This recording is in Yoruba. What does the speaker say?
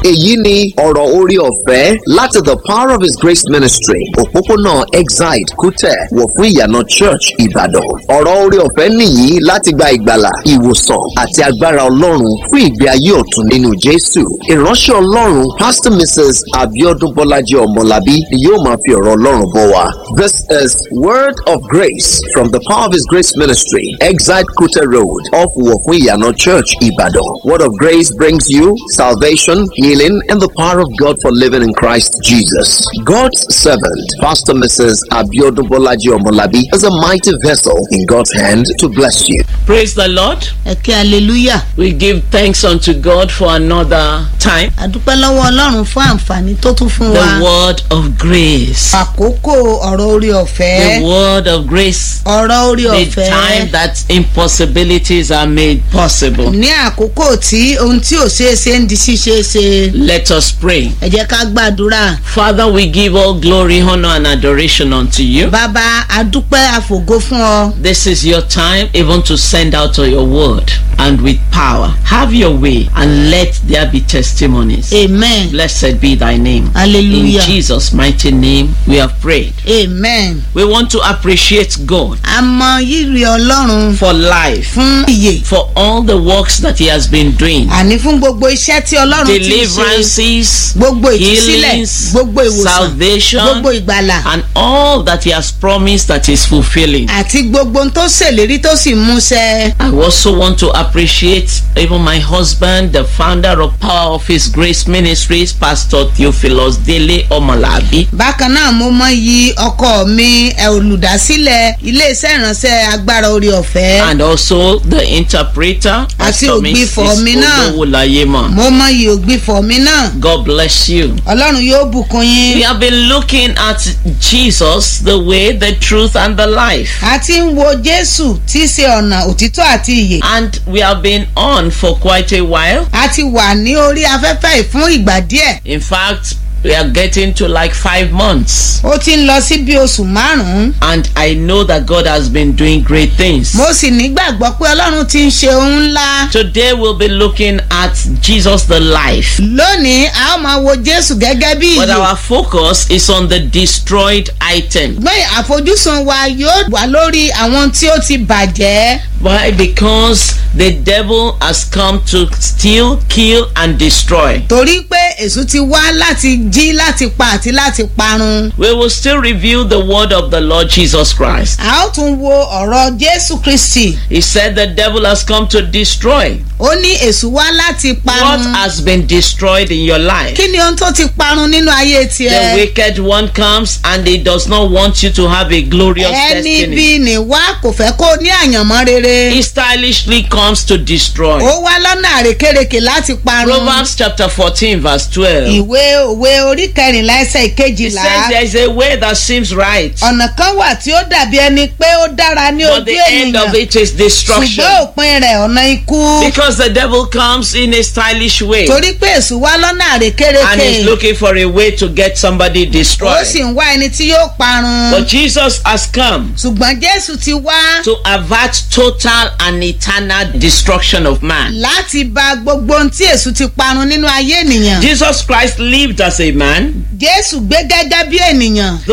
èyí ni ọ̀rọ̀ orí ọ̀fẹ́ láti the power of his grace ministry òpópónà exide kútẹ̀ wọ̀ fún ìyànà church ìbàdàn ọ̀rọ̀ orí ọ̀fẹ́ nìyí láti gba ìgbàlà ìwòsàn àti agbára ọlọ́run fún ìgbé ayé ọ̀tun nínú jésù ìránṣẹ́ ọlọ́run pastor mrs abiodun bọ́lájí ọmọlábí ni yóò máa fi ọ̀rọ̀ ọlọ́run bọ̀ wá this is word of grace from the power of his grace ministry exide kútẹ̀ road off wọ̀ fún ìyànà church ìbàdàn word of grace brings you salvation healing and the power of god for living in christ jesus god's servant pastor mrs abiodun bọ́lájí ọmọlábí is a mighty vessel in god's hand to bless you. Praise the Lord. ẹ kí hallelujah We give thanks unto God for another time. àdúpẹ́ lọ́wọ́ ọlọ́run fún àǹfààní tó tún fún wa The word of grace. àkókò ọ̀rọ̀ orí The ọ̀fẹ́ word of grace. ọ̀rọ̀ orí The ọ̀fẹ́ time that impossibilities are made possible. ní àkókò tí ohun tí ò ṣeé ṣe ń di ṣíṣe ṣe Let us pray. ẹ jẹ́ ká gbàdúrà Father, we give all glory, honor, and adoration unto you. bàbá àdúpẹ́ àfògo fún ọ This is your time even to send out your word and with power. Have your way and let there be testimonies. amen Blessed be thy name. Hallelujah. In Jesus' mighty name, we have prayed. amen We want to appreciate God a mọ rírì ọlọ́run for life, fún ìyè for all the works that He has been doing. àní fún gbogbo iṣẹ́ tí ọlọ́run ti ń ṣe Deliverances, gbogbo ìtúsílẹ̀ healings, gbogbo ìwòsàn salvation, gbogbo ìgbàlà and all that He has promised that is fulfilling. àti gbogbo ohun tó ṣèlérí tó sì múṣẹ. I also want to appreciate even my husband, the founder of Power of His Grace Ministries, Pastor Theophilus Dele Omalabi. bákan náà mo mọ iyì ọkọ mi ẹ olùdásílẹ̀ iléeṣẹ́ ìránṣẹ́ agbára orí ọ̀fẹ́ And also the interpreter, Àti Pastor ògbìfọ̀ mi náà. Olówólayémọ̀. mo mọ iyì ògbìfọ̀ mi náà God bless you. ọlọ́run yóò bùkún We yín have been looking at Jesus, the way, the truth, and the life. a ti ń wo jésù tí í ṣe ọ̀nà òtítọ́ àti ìyè And we have been on for quite a while. a ti wà ní orí afẹ́fẹ́ yìí fún ìgbà díẹ̀ In fact, we are getting to like five months. ó ti ń lọ sí bí oṣù márùn-ún And I know that God has been doing great things. mo sì nígbàgbọ́ pé ọlọ́run ti ń ṣe ohun ńlá Today we'll be looking at Jesus the life. lónìí a ó máa wo jésù gẹ́gẹ́ bí But ìyè our focus is on the destroyed item. gbọ́n àfojúsùn wa yóò wà lórí àwọn tí ó ti bàjẹ́ Why? Because the devil has come to steal, kill, and destroy. torí pé èṣù ti wá láti jí láti pa àti láti parun. We will still review the word of the Lord Jesus Christ. a ó tún wo ọ̀rọ̀ jésù kristi He said the devil has come to destroy. ó ní èṣù wá láti What parun. has been destroyed in your life? kí ni ohun tó ti parun nínú ayé The tiẹ̀. wicked one comes and he does not want you to have a glorious ẹni destiny. bí ní wá kò fẹ́ kó ní àyànmọ́ rere. He stylishly comes to destroy. ó wá lọ́nà àrékérekè láti parun. Proverbs chapter 14 verse 12. ìwé òwe orí kẹrìnlá ẹsẹ̀ He ìkejìlá. says there is a way that seems right, ọ̀nà kan wà tí ó dàbí ẹni pé ó dára ní but ojú the end of ènìyàn. it is destruction. ṣùgbọ́n òpin rẹ̀ ọ̀nà ikú. Because the devil comes in a stylish way torí pé èṣù wá lọ́nà and àrékérekè. is looking for a way to get somebody ó destroyed. sì ń wá ẹni tí yóò parun. But Jesus has come ṣùgbọ́n jésù ti wá to avert total and eternal destruction of man. láti bà gbogbo ohun tí èṣù ti parun nínú ayé ènìyàn. Jesus Christ lived as a man, jésù gbé gẹ́gẹ́ bí ènìyàn.